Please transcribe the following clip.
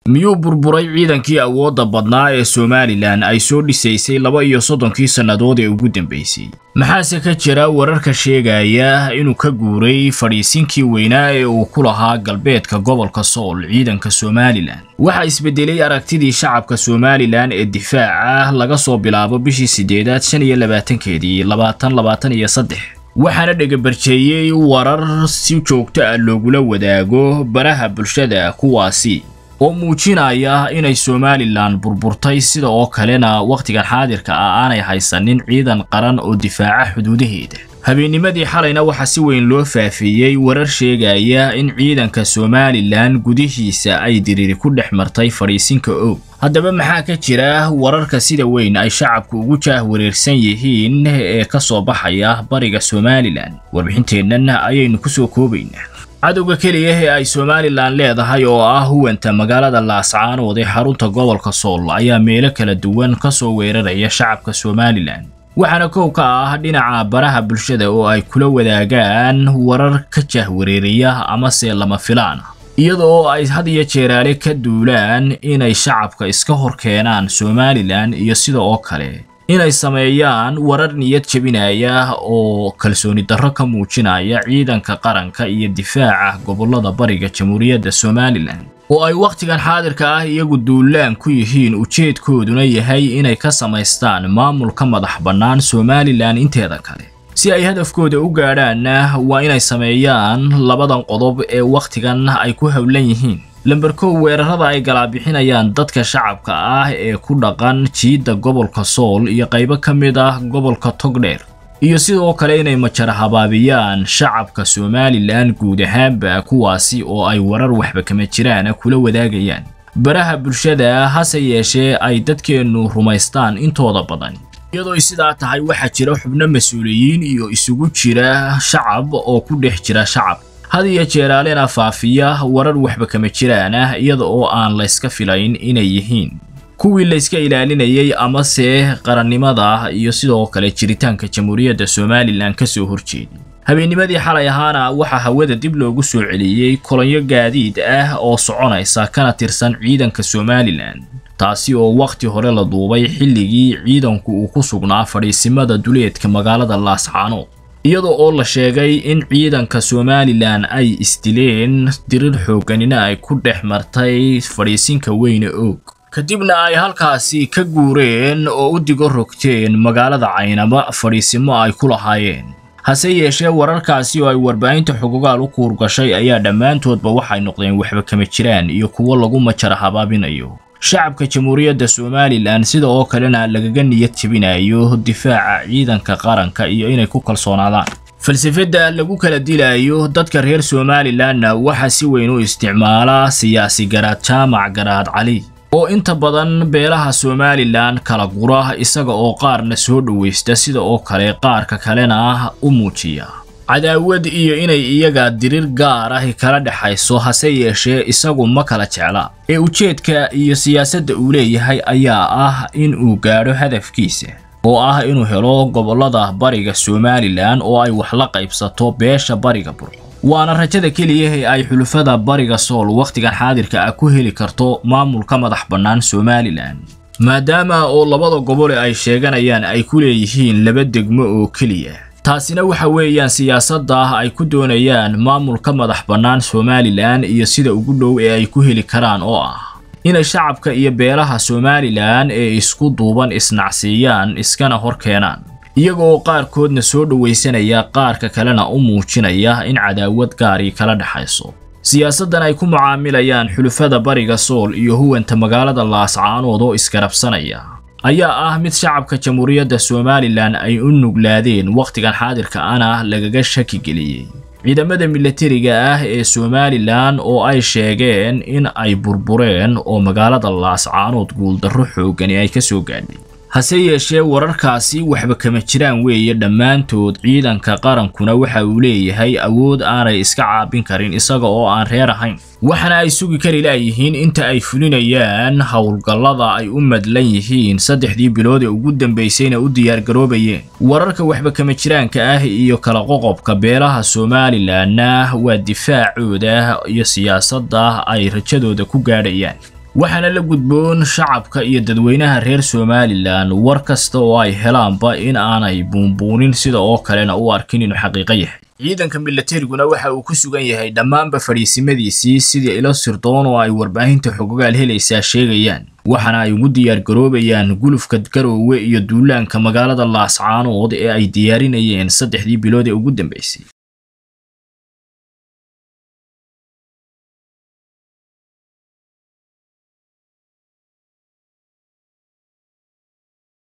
miyuu burburay ciidankii awoodda badnaa ee somalilan ay soo dhisaysay laba iyo soddonkii sannadood ee ugu dambaysay maxaase ka jira wararka sheegaya inuu ka guuray fadhiisinkii weynaa ee uu ku lahaa galbeedka gobolka sool ciidanka somalilan waxaa isbedelay aragtidii shacabka somalilan ee difaaca laga soo bilaabo bishii siddeedaad shan iyo labaatankeedii labaatan labaatan iyo saddex waxaana dhegabarjeeyey warar si joogto ah loogula wadaago baraha bulshada kuwaasi oo muujinaya inay somalilan burburtay sida oo kalena wakhtigan xaadirka ah aanay haysanin ciidan qaran oo difaaca xuduudaheeda habeennimadii xalayna waxaa si weyn loo faafiyey warar sheegaya in ciidanka somalilan gudihiisa ay diriiri ku dhex martay fadhiisinka og haddaba maxaa ka jira wararka sida weyn ay shacabku ugu jaah wareersan yihiin ee ka soo baxaya bariga somalilan warbixinteennan ayaynu ku soo koobaynaa cadowga keliya ee ay somalilan leedahay oo ah huwanta magaalada laascaanood ee xarunta gobolka sool ayaa meelo kala duwan ka soo weeraraya shacabka somalilan waxaana kow ka ah dhinaca baraha bulshada oo ay kula wadaagaan warar ka jahwareeriya amase lama filaan ah iyada oo ay had iyo jeeraale ka duulaan inay shacabka iska hor keenaan somalilan iyo sida oo kale inay sameeyaan warar niyad jebinaya oo kalsooni darro ka muujinaya ciidanka qaranka iyo difaaca gobollada bariga jamhuuriyadda somalilan oo ay wakhtigan xaadirka ah iyagu duulaan ku yihiin ujeedkooduna yahay inay ka samaystaan maamulka madax bannaan somalilan inteeda kale si ay hadafkooda u gaadhaanna waa inay sameeyaan labadan qodob ee wakhtigan ay ku howlan yihiin lamber kow weerarada ay galaabixinayaan dadka shacabka ah ee ku dhaqan jiidda gobolka sool iyo qaybo ka mid ah gobolka togdheer iyo sidoo kale inay majara habaabiyaan shacabka somalilan guud ahaanba kuwaasi oo ay warar waxba kama jiraan kula wadaagayaan baraha bulshada hase yeeshee ay dadkeennu rumaystaan intooda badan iyadoo sidaa tahay waxaa jira xubno mas-uuliyiin iyo isugu jira shacab oo ku dhex jira shacab had iyo jeeraalena faafiya warar waxba kama jiraan ah iyada oo aan layska filayn inay yihiin kuwii layska ilaalinayay amase qarannimada iyo sidoo kale jiritaanka jamhuuriyadda somalilan ka soo horjeeday habeennimadii xalay ahaana waxaa hawada dib loogu soo celiyey kolonyo gaadiid ah oo soconaysa kana tirsan ciidanka somalilan taasi oo wakhti hore la duubay xilligii ciidanku uu ku sugnaa fadhiisimada duleedka magaalada laascaanood iyada oo la sheegay in ciidanka somalilan ay isdileen dirir xoogganina ay ku dhex martay fadhiisinka weyne oog kadibna ay halkaasi ka guureen oo u digo rogteen magaalada caynaba fadhiisimo ay ku lahaayeen hase yeeshee wararkaasi oo ay warbaahinta xogogaal u kuurgashay ayaa dhammaantoodba waxay noqdeen waxba kama jiraan iyo kuwo lagu majara habaabinayo shacabka jamhuuriyadda somalilan sida oo kalena lagaga niyad jebinayo difaaca ciidanka qaranka iyo inay ku kalsoonaadaan falsafadda lagu kala dilayo dadka reer somalilanna waxaa si weyn u isticmaala siyaasi garaad jaamac garaad cali oo inta badan beelaha somalilan kala gura isaga oo qaarna soo dhowaysta sida oo kale qaarka kalena u muujiya cadaawad iyo inay iyaga dirir gaar ah kala dhexayso hase yeeshee isagu ma kala jecla ee ujeedka iyo siyaasadda uu leeyahay ayaa ah in uu gaadho hadafkiisa oo ah inuu helo gobollada bariga somalilan oo ay wax la qaybsato beesha bariga burco waana rajada keliya ee ay xulufada bariga sool wakhtigan xaadirka ah ku heli karto maamulka madax bannaan somalilan maadaama oo labada gobole ay sheeganayaan ay ku leeyihiin laba degmo oo keliya taasina waxa weeyaan siyaasadda ay ku doonayaan maamulka madax bannaan somalilan iyo sida ugu dhow ee ay ku heli karaan oo ah inay shacabka iyo beelaha somalilan ee isku duuban isnacsiiyaan iskana hor keenaan iyagoo qaarkoodna soo dhowaysanaya qaarka kalena u muujinaya in cadaawad gaarii kala dhexayso siyaasaddan ay ku mucaamilayaan xulufada bariga sool iyo huwanta magaalada laascaanood oo isgarabsanaya ayaa ah mid shacabka jamhuuriyadda somalilan ay u nuglaadeen wakhtigan xaadirka ana lagaga shaki geliyey ciidamada milatariga ah ee somalilan oo ay sheegeen in ay burbureen oo magaalada laascaanood guuldarro xooggani ay ka soo gaadhay hase yeeshee wararkaasi waxba kama jiraan weeye dhammaantood ciidanka qarankuna waxa uu leeyahay awood aanay iska caabin karin isaga oo aan reer ahayn waxaana ay sugi kari laayihiin inta ay fulinayaan howlgallada ay u madlan yihiin saddexdii bilood ee ugu dambaysayna u diyaargaroobayeen wararka waxba kama jiraanka ah iyo kala qoqobka beelaha somalilanna waa difaacooda iyo siyaasadda ay rajadooda ku gaadhayaan waxaana la gudboon shacabka iyo dadweynaha reer somalilan war kasta oo ay helaanba in aanay buunbuunin sida oo kalena u arkin inuu xaqiiqo yahay ciidanka milatariguna waxa uu ku sugan yahay dhammaanba fadhiisimadiisii sidii ilo sirdoon oo ay warbaahinta xogogaal helaysaa sheegayaan waxaana ay ugu diyaar garoobayaan gulufka garoowe iyo duulaanka magaalada laascaanood ee ay diyaarinayeen saddexdii bilood ee ugu dambaysay